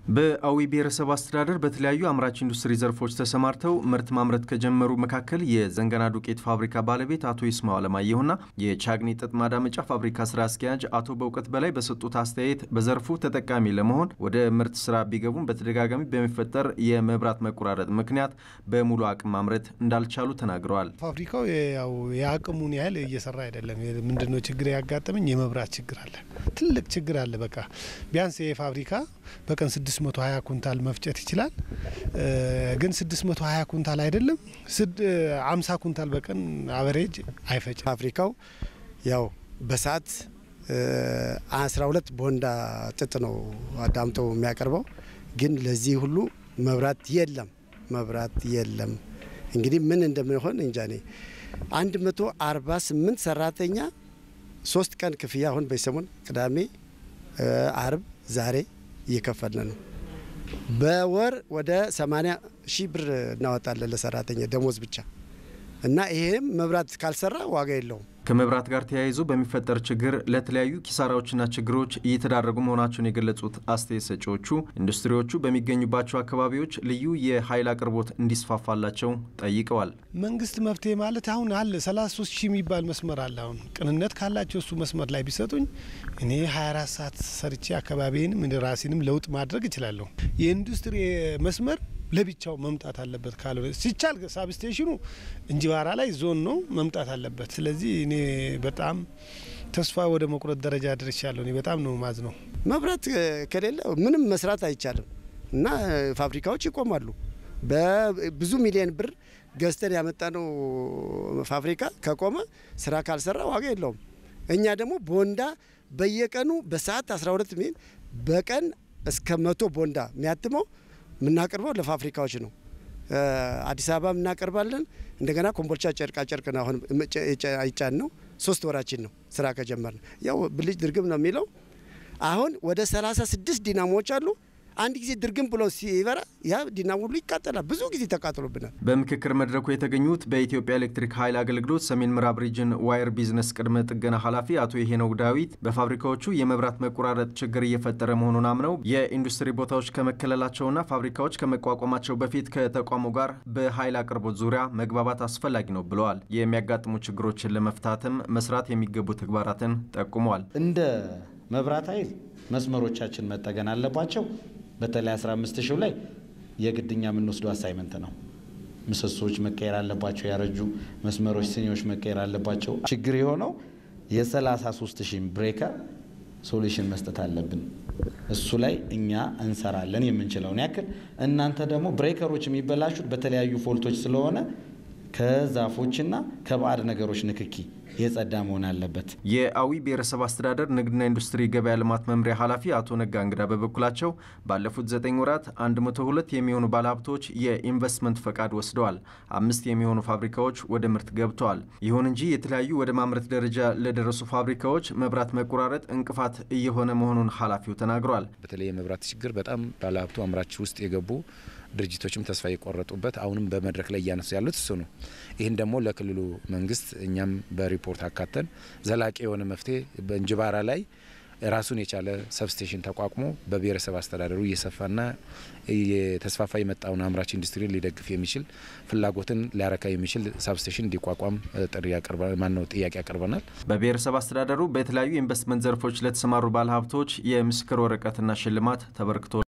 በአዊ ብሔረሰብ አስተዳደር በተለያዩ አምራች ኢንዱስትሪ ዘርፎች ተሰማርተው ምርት ማምረት ከጀመሩ መካከል የዘንገና ዱቄት ፋብሪካ ባለቤት አቶ ይስማው አለማየሁና የቻግኒ ጥጥ ማዳመጫ ፋብሪካ ስራ አስኪያጅ አቶ በእውቀት በላይ በሰጡት አስተያየት በዘርፉ ተጠቃሚ ለመሆን ወደ ምርት ስራ ቢገቡም በተደጋጋሚ በሚፈጠር የመብራት መቆራረጥ ምክንያት በሙሉ አቅም ማምረት እንዳልቻሉ ተናግረዋል። ፋብሪካው ያው የአቅሙን ያህል እየሰራ አይደለም። ምንድነው ችግር ያጋጠመኝ? የመብራት ችግር አለ። ትልቅ ችግር አለ። በቃ ቢያንስ ይህ ፋብሪካ በቀን 620 ኩንታል መፍጨት ይችላል። ግን 620 ኩንታል አይደለም 50 ኩንታል በቀን አቨሬጅ አይፈጭም። ፋብሪካው ያው በሰዓት 12 ቦንዳ ጥጥ ነው አዳምጦ የሚያቀርበው። ግን ለዚህ ሁሉ መብራት የለም፣ መብራት የለም። እንግዲህ ምን እንደምንሆን እንጃ። እኔ 148 ሰራተኛ ሶስት ቀን ክፍያ አሁን በሰሞን ቅዳሜ፣ አርብ፣ ዛሬ እየከፈልን ነው። በወር ወደ 80 ሺህ ብር እናወጣለን ለሰራተኛ ደሞዝ ብቻ እና ይሄም መብራት ካልሰራ ዋጋ የለውም። ከመብራት ጋር ተያይዞ በሚፈጠር ችግር ለተለያዩ ኪሳራዎችና ችግሮች እየተዳረጉ መሆናቸውን የገለጹት አስተያየት ሰጪዎቹ ኢንዱስትሪዎቹ በሚገኙባቸው አካባቢዎች ልዩ የኃይል አቅርቦት እንዲስፋፋላቸው ጠይቀዋል። መንግስት መፍትሄ ማለት አሁን አለ 33 ሺህ የሚባል መስመር አለ። አሁን ቅንነት ካላቸው እሱ መስመር ላይ ቢሰጡኝ እኔ 24 ሰዓት ሰርቼ አካባቢንም ራሴንም ለውጥ ማድረግ እችላለሁ። የኢንዱስትሪ መስመር ለብቻው መምጣት አለበት። ካልሆነ ሲቻል ሳብስቴሽኑ እንጅባራ ላይ ዞን ነው መምጣት አለበት። ስለዚህ እኔ በጣም ተስፋ ወደ መቁረጥ ደረጃ ደርሻለሁ። እኔ በጣም ነው ማዝ ነው። መብራት ከሌለ ምንም መስራት አይቻልም እና ፋብሪካዎች ይቆማሉ። በብዙ ሚሊዮን ብር ገዝተን ያመጣነው ፋብሪካ ከቆመ ስራ ካልሰራ ዋጋ የለውም። እኛ ደግሞ ቦንዳ በየቀኑ በሰዓት 12 ሚሊዮን በቀን እስከ መቶ ቦንዳ የሚያትመው የምናቀርበው ለፋብሪካዎች ነው። አዲስ አበባ እናቀርባለን። እንደገና ኮምቦልቻ ጨርቃ ጨርቅ ነው አሁን አይጫን ነው። ሶስት ወራችን ነው ስራ ከጀመርን። ያው ብልጭ ድርግም ነው የሚለው። አሁን ወደ 36 ዲናሞዎች አሉ። አንድ ጊዜ ድርግም ብሎ ሲበራ ያ ዲናሞ ሁሉ ይቃጠላል። ብዙ ጊዜ ተቃጥሎብናል። በምክክር መድረኩ የተገኙት በኢትዮጵያ ኤሌክትሪክ ኃይል አገልግሎት ሰሜን ምዕራብ ሪጅን ዋየር ቢዝነስ ቅድመ ጥገና ኃላፊ አቶ ይሄነው ዳዊት በፋብሪካዎቹ የመብራት መቆራረጥ ችግር እየፈጠረ መሆኑን አምነው የኢንዱስትሪ ቦታዎች ከመከለላቸውና ፋብሪካዎች ከመቋቋማቸው በፊት ከተቋሙ ጋር በኃይል አቅርቦት ዙሪያ መግባባት አስፈላጊ ነው ብለዋል። የሚያጋጥሙ ችግሮችን ለመፍታትም መስራት የሚገቡ ተግባራትን ጠቁመዋል። እንደ መብራት ኃይል መስመሮቻችን መጠገን አለባቸው። በተለይ 15 ሺው ላይ የግድኛ የምንወስደው አሳይመንት ነው። ምሰሶዎች መቀየር አለባቸው። ያረጁ መስመሮች፣ ስኒዎች መቀየር አለባቸው። ችግር የሆነው የ33 ሺህ ብሬከር ሶሉሽን መስጠት አለብን። እሱ ላይ እኛ እንሰራለን የምንችለውን ያክል። እናንተ ደግሞ ብሬከሮች የሚበላሹት በተለያዩ ፎልቶች ስለሆነ ከዛፎችና ከባዕድ ነገሮች ንክኪ የጸዳ መሆን አለበት። የአዊ ብሔረሰብ አስተዳደር ንግድና ኢንዱስትሪ ገበያ ልማት መምሪያ ኃላፊ አቶ ነጋ እንግዳ በበኩላቸው ባለፉት ዘጠኝ ወራት 102 የሚሆኑ ባለሀብቶች የኢንቨስትመንት ፈቃድ ወስደዋል። አምስት የሚሆኑ ፋብሪካዎች ወደ ምርት ገብተዋል። ይሁን እንጂ የተለያዩ ወደ ማምረት ደረጃ ለደረሱ ፋብሪካዎች መብራት መቆራረጥ እንቅፋት እየሆነ መሆኑን ኃላፊው ተናግረዋል። በተለይ የመብራት ችግር በጣም ባለሀብቱ አምራች ውስጥ የገቡ ድርጅቶችም ተስፋ የቆረጡበት አሁንም በመድረክ ላይ እያነሱ ያሉት እሱ ነው። ይህን ደግሞ ለክልሉ መንግስት እኛም በሪፖርት አካተን ዘላቂ የሆነ መፍትሄ በእንጅባራ ላይ ራሱን የቻለ ሰብስቴሽን ተቋቁሞ በብሔረሰብ አስተዳደሩ እየሰፋና የተስፋፋ የመጣውን አምራች ኢንዱስትሪ ሊደግፍ የሚችል ፍላጎትን ሊያረካ የሚችል ሰብስቴሽን እንዲቋቋም ጥሪ ማነው ጥያቄ ያቀርበናል። በብሔረሰብ አስተዳደሩ በተለያዩ የኢንቨስትመንት ዘርፎች ለተሰማሩ ባለሀብቶች የምስክር ወረቀትና ሽልማት ተበርክቶ